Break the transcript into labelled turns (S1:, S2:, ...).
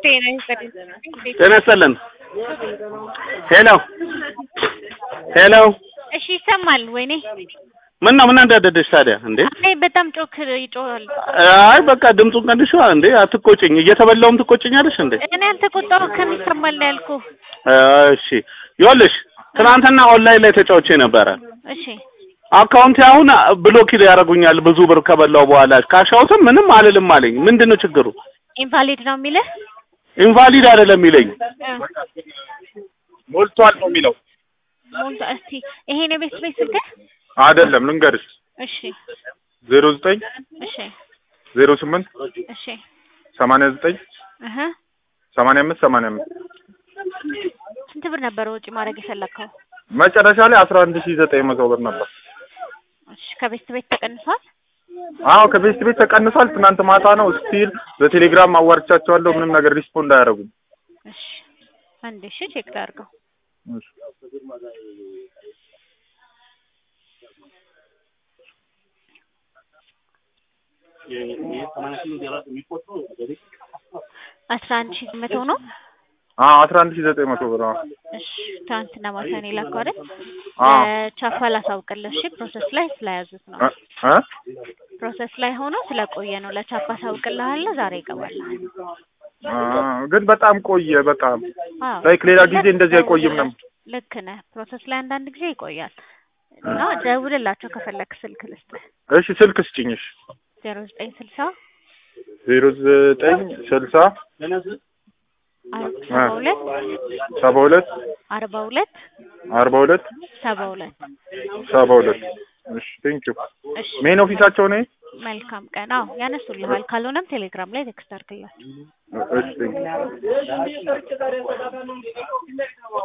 S1: ጤና ይስጥልኝ።
S2: ጤና ይስጥልን። ሄሎ ሄሎ፣
S1: እሺ ይሰማል። ወይኔ
S2: ምን ነው ምን እንዳደደሽ ታዲያ እንዴ?
S1: አይ በጣም ጮክ ይጮሃል።
S2: አይ በቃ ድምፁን ቀንሽ እንዴ። አትቆጭኝ፣ እየተበላውም ትቆጭኛለሽ እንዴ?
S1: እኔ አልተቆጣሁ ከሚሰማል ነው ያልኩህ።
S2: እሺ ይኸውልሽ፣ ትናንትና ኦንላይን ላይ ተጫውቼ ነበረ።
S1: እሺ
S2: አካውንቴ አሁን ብሎክ ያደርጉኛል ብዙ ብር ከበላው በኋላ ካሻውትም ምንም አልልም አለኝ። ምንድን ነው ችግሩ?
S1: ኢንቫሊድ ነው የሚልህ
S2: ኢንቫሊድ አይደለም የሚለኝ
S1: እ
S3: ሞልቷል ነው የሚለው።
S1: ሞልቶ እስቲ ይሄን የቤት ቤት ስልክህ
S3: አይደለም ልንገርሽ፣
S1: እሺ
S3: ዜሮ ዘጠኝ
S1: እሺ
S3: ዜሮ ስምንት
S1: እሺ
S3: ሰማንያ ዘጠኝ
S1: እህ
S3: ሰማንያ አምስት ሰማንያ አምስት
S1: ስንት ብር ነበረ ወጪ ማድረግ የፈለግከው?
S3: መጨረሻ ላይ አስራ አንድ ሺህ ዘጠኝ መቶ ብር ነበር።
S1: እሺ ከቤት ቤት ተቀንሷል።
S3: አዎ ከቤት ቤት ተቀንሷል። ትናንት ማታ ነው ስቲል በቴሌግራም አዋርቻቸዋለሁ። ምንም ነገር ሪስፖንድ አያደርጉም።
S1: እሺ አንዴ እሺ ቼክ ላድርገው።
S3: እሺ።
S1: አስራ አንድ ሺህ መቶ ነው።
S3: አዎ አስራ አንድ ሺህ ዘጠኝ መቶ ብር። አዎ
S1: እሺ ትናንትና ማታ ነው የላከው አይደል?
S3: አዎ
S1: ቻፓ ላሳውቅልህ። እሺ ፕሮሰስ ላይ ስለያዙት ነው።
S3: እ እ
S1: ፕሮሰስ ላይ ሆኖ ስለቆየ ነው። ለቻፓ አሳውቅልሃለሁ። ዛሬ ይገባልሃል።
S3: አ ግን በጣም ቆየ። በጣም
S1: አዎ
S3: ላይክ ሌላ ጊዜ እንደዚህ አይቆይም ነበር።
S1: ልክ ነህ። ፕሮሰስ ላይ አንዳንድ ጊዜ ይቆያል እና ደውልላቸው ከፈለክ ስልክ ልስጥህ።
S3: እሺ ስልክ ስጭኝሽ።
S1: ዜሮ ዘጠኝ ስልሳ
S3: ዜሮ ዘጠኝ ስልሳ
S1: ሰባ ሁለት
S3: ሰባ ሁለት
S1: አርባ ሁለት
S3: አርባ ሁለት
S1: ሰባ ሁለት
S3: ሰባ ሁለት እሺ ቴንክ ዩ
S1: እሺ
S3: ሜን ኦፊሳቸው ነኝ።
S1: መልካም ቀን። አዎ ያነሱልሃል። ካልሆነም ቴሌግራም ላይ ቴክስት አድርግላቸው።
S3: እሺ ቴንክ ዩ